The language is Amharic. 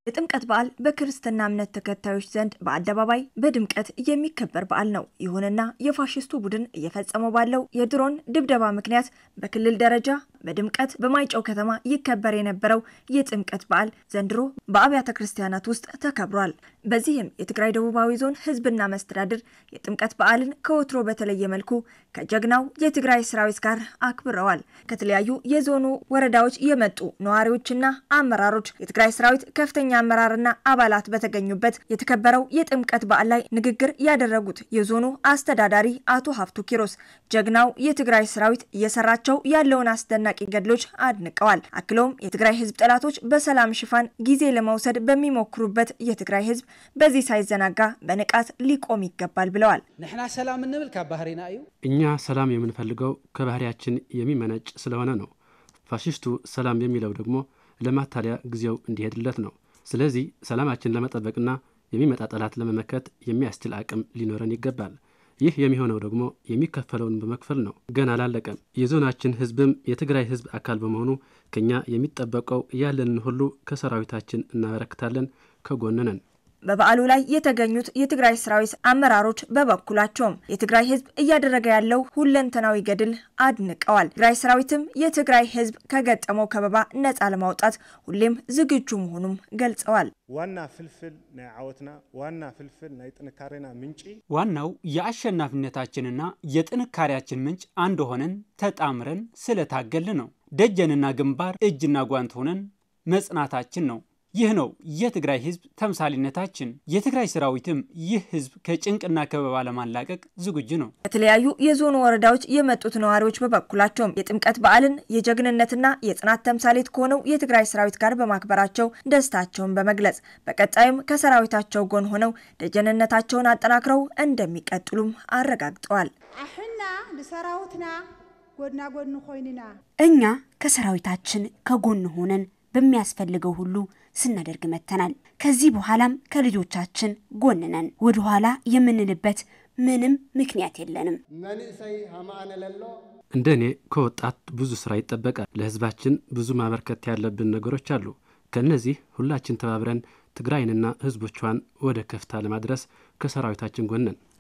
የጥምቀት በዓል በክርስትና እምነት ተከታዮች ዘንድ በአደባባይ በድምቀት የሚከበር በዓል ነው። ይሁንና የፋሽስቱ ቡድን እየፈጸመው ባለው የድሮን ድብደባ ምክንያት በክልል ደረጃ በድምቀት በማይጨው ከተማ ይከበር የነበረው የጥምቀት በዓል ዘንድሮ በአብያተ ክርስቲያናት ውስጥ ተከብሯል። በዚህም የትግራይ ደቡባዊ ዞን ሕዝብና መስተዳድር የጥምቀት በዓልን ከወትሮ በተለየ መልኩ ከጀግናው የትግራይ ሰራዊት ጋር አክብረዋል። ከተለያዩ የዞኑ ወረዳዎች የመጡ ነዋሪዎችና አመራሮች የትግራይ ሰራዊት ከፍተኛ አመራርና አባላት በተገኙበት የተከበረው የጥምቀት በዓል ላይ ንግግር ያደረጉት የዞኑ አስተዳዳሪ አቶ ሀፍቱ ኪሮስ ጀግናው የትግራይ ሰራዊት እየሰራቸው ያለውን አስደናቂ ገድሎች አድንቀዋል። አክለውም የትግራይ ህዝብ ጠላቶች በሰላም ሽፋን ጊዜ ለመውሰድ በሚሞክሩበት የትግራይ ህዝብ በዚህ ሳይዘናጋ በንቃት ሊቆም ይገባል ብለዋል። ንሕና ሰላም እንብል ካብ ባህሪና እዩ እኛ ሰላም የምንፈልገው ከባህሪያችን የሚመነጭ ስለሆነ ነው። ፋሽስቱ ሰላም የሚለው ደግሞ ለማታለያ ጊዜው እንዲሄድለት ነው። ስለዚህ ሰላማችን ለመጠበቅና የሚመጣ ጠላት ለመመከት የሚያስችል አቅም ሊኖረን ይገባል። ይህ የሚሆነው ደግሞ የሚከፈለውን በመክፈል ነው። ገና አላለቀም። የዞናችን ህዝብም የትግራይ ህዝብ አካል በመሆኑ ከኛ የሚጠበቀው ያለንን ሁሉ ከሰራዊታችን እናበረክታለን፣ ከጎን ነን። በበዓሉ ላይ የተገኙት የትግራይ ሰራዊት አመራሮች በበኩላቸውም የትግራይ ህዝብ እያደረገ ያለው ሁለንተናዊ ገድል አድንቀዋል። ትግራይ ሰራዊትም የትግራይ ህዝብ ከገጠመው ከበባ ነፃ ለማውጣት ሁሌም ዝግጁ መሆኑም ገልጸዋል። ዋና ፍልፍል ናይ ዓወትና ዋና ፍልፍል ናይ ጥንካሬና ምንጪ ዋናው የአሸናፊነታችንና የጥንካሬያችን ምንጭ አንድ ሆነን ተጣምረን ስለታገልን ነው። ደጀንና ግንባር እጅና ጓንት ሆነን መጽናታችን ነው። ይህ ነው የትግራይ ህዝብ ተምሳሌነታችን። የትግራይ ሰራዊትም ይህ ህዝብ ከጭንቅና ከበባ ለማላቀቅ ዝግጁ ነው። ከተለያዩ የዞኑ ወረዳዎች የመጡት ነዋሪዎች በበኩላቸውም የጥምቀት በዓልን የጀግንነትና የጽናት ተምሳሌት ከሆነው የትግራይ ሰራዊት ጋር በማክበራቸው ደስታቸውን በመግለጽ በቀጣይም ከሰራዊታቸው ጎን ሆነው ደጀንነታቸውን አጠናክረው እንደሚቀጥሉም አረጋግጠዋል። አሕና ንሰራዊትና ጎድና ጎድኒ ኮይንና እኛ ከሰራዊታችን ከጎን ሆነን በሚያስፈልገው ሁሉ ስናደርግ መጥተናል። ከዚህ በኋላም ከልጆቻችን ጎን ነን። ወደኋላ የምንልበት ምንም ምክንያት የለንም። መንእሰይ ሃማኣነ ለሎ እንደ እኔ ከወጣት ብዙ ስራ ይጠበቃል። ለህዝባችን ብዙ ማበርከት ያለብን ነገሮች አሉ። ከእነዚህ ሁላችን ተባብረን ትግራይንና ህዝቦቿን ወደ ከፍታ ለማድረስ ከሰራዊታችን ጎን ነን።